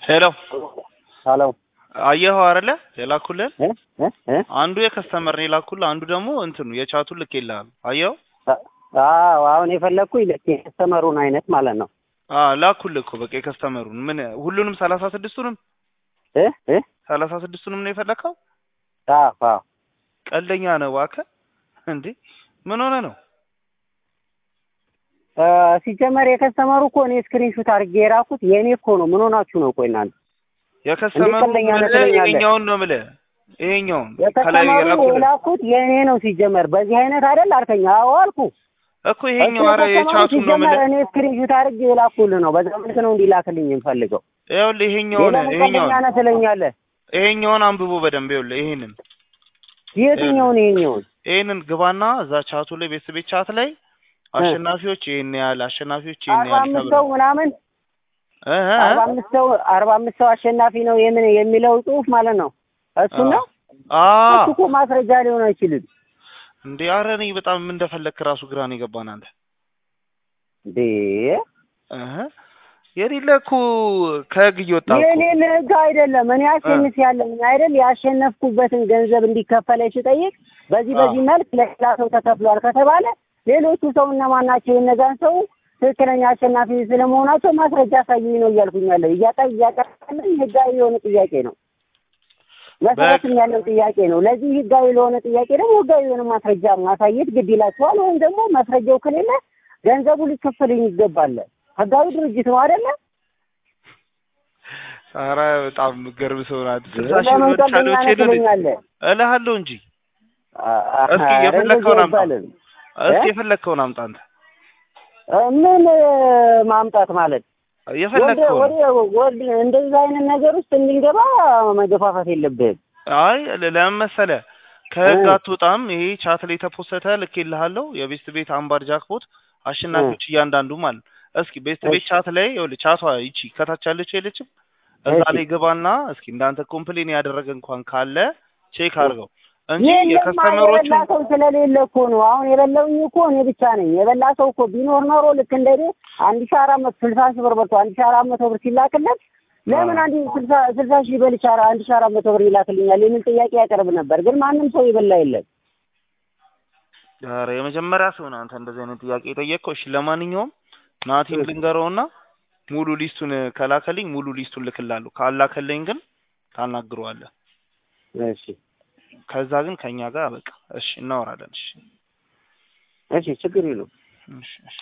ሄሎ ሄሎ አየኸው አይደለ የላኩልን እ እ እ አንዱ የከስተመር ነው የላኩልህ አንዱ ደግሞ እንትኑ የቻቱን ልክ ይልሃል አየኸው አዎ አሁን የፈለግኩኝ ልክ የከስተመሩን አይነት ማለት ነው አ ላኩልህ እኮ በቃ የከስተመሩን ምን ሁሉንም ሰላሳ ስድስቱንም እ እ ሰላሳ ስድስቱንም ነው የፈለከው አዎ አዎ ቀልደኛ ነው እባክህ እንዴ ምን ሆነ ነው እ ሲጀመር የከስተመሩ እኮ እኔ ስክሪንሹት አድርጌ የራኩት የእኔ እኮ ነው ምን ሆናችሁ ነው ቆይ እናንተ የከስተመሩ ቀልደኛ ነህ ምልህ ትለኛለህ? ይሄኛውን ነው የምልህ ይሄኛውን ከላይ የከስተመሩ የላኩልህ የላኩት የእኔ ነው ሲጀመር በዚህ አይነት አይደል አልከኝ አዎ አልኩ እኮ ይሄኛው እሱ ኧረ የከስተመሩ የቻቱን ነው ሲጀመር የምልህ እኔ ስክሪንሹት አድርጌ የላኩልህ ነው በዛ መልክ ነው እንዲላክልኝ የምፈልገው ይኸውልህ ይሄኛውን ሌላ ምን ይሄኛውን ቀልደኛ ነህ ትለኛለህ ይሄኛውን አንብቦ በደንብ ይኸውልህ ይሄንን የትኛውን ይሄኛውን ይሄንን ግባና እዛ ቻቱ ላይ ቤተሰብ ቻት ላይ አሸናፊዎች ይሄን ያህል አሸናፊዎች ይሄን አርባ ያህል አምስት ሰው ተብሎ ምናምን እ እ አርባ አምስት ሰው አርባ አምስት ሰው አሸናፊ ነው የምን የሚለው ጽሁፍ ማለት ነው እሱ ነው አ እሱ እኮ ማስረጃ ሊሆን አይችልም እንዴ ኧረ እኔ በጣም ምን እንደፈለግክ ራሱ ግራ ነው የገባን አንተ እንዴ እህ የሌለ እኮ ከህግ እየወጣ እኮ የሌለ ህግ አይደለም እኔ አሸንፍ ያለኝ አይደል ያሸነፍኩበትን ገንዘብ እንዲከፈለኝ ስጠይቅ በዚህ አዎ። በዚህ መልክ ለሌላ ሰው ተከፍሏል ከተባለ ሌሎቹ ሰው እነማን ናቸው የእነዛን ሰው ትክክለኛ አሸናፊ ስለመሆናቸው ማስረጃ አሳዩኝ ነው እያልኩኝ ያለው እያጣ እያቀረበልኝ ህጋዊ የሆነ ጥያቄ ነው መሰረትም ያለው ጥያቄ ነው ለዚህ ህጋዊ ለሆነ ጥያቄ ደግሞ ህጋዊ የሆነ ማስረጃ ማሳየት ግድ ይላቸዋል ወይም ደግሞ ማስረጃው ከሌለ ገንዘቡ ሊከፈልኝ ይገባል ህጋዊ ድርጅት ነው አይደለ ኧረ በጣም ገርብ ሰው ናት ስልሳ ሺህ ለምን ብር ቀልደኛ ቻለች ነህ ትለኛለህ እልሃለሁ እንጂ አ- እስኪ ኧረ የፈለግከውን እንደዚህ አምጣ አይባልም። እስኪ እ? የፈለግከውን አምጣ አንተ እ፣ ምን እ፣ ማምጣት ማለት ወደ የፈለግከውን ወደ ወደ እንደዚህ አይነት ነገር ውስጥ እንድንገባ መገፋፋት የለብህም አይ ለ- ለምን መሰለህ ከህግ እ። አትወጣም። ይሄ ቻት ላይ የተፖሰተ ልኬልሃለሁ። የቤስት ቤት አምባር ጃክፖት አሸናፊዎች እያንዳንዱ ማለት ነው። እስኪ ቤስት ቤት እሺ። ቻት ላይ ይኸውልህ ቻቷ ይቺ ከታች ያለችው የለችም እዛ እሺ። ላይ ግባና እስኪ እንዳንተ ኮምፕሌን ያደረገ እንኳን ካለ ቼክ አድርገው እንጂ የለማ የከስተመሮቹ የበላ ሰው ስለሌለ እኮ ነው። አሁን የበላውኝ እኮ እኔ ብቻ ነኝ። የበላ ሰው እኮ ቢኖር ኖሮ ልክ እንደ እኔ አንድ ሺህ አራት መቶ ስልሳ ሺህ ብር በልቶ አንድ ሺህ አራት መቶ ብር ሲላክለት ለምን አንድ ስልሳ ስልሳ ሺህ በልቻ አንድ ሺህ አራት መቶ ብር ይላክልኛል የሚል ጥያቄ ያቀርብ ነበር። ግን ማንም ሰው የበላ የለም። ኧረ የመጀመሪያ ሰው ነው አንተ እንደዚህ አይነት ጥያቄ የጠየቅከው። እሺ ለማንኛውም ናቲን ልንገረውና ሙሉ ሊስቱን ከላከልኝ ሙሉ ሊስቱን ልክላለሁ። ካላከልኝ ግን ታናግረዋለህ። እሺ ከዛ ግን ከኛ ጋር በቃ እሺ እናወራለን። እሺ እሺ ችግር የለውም። እሺ እሺ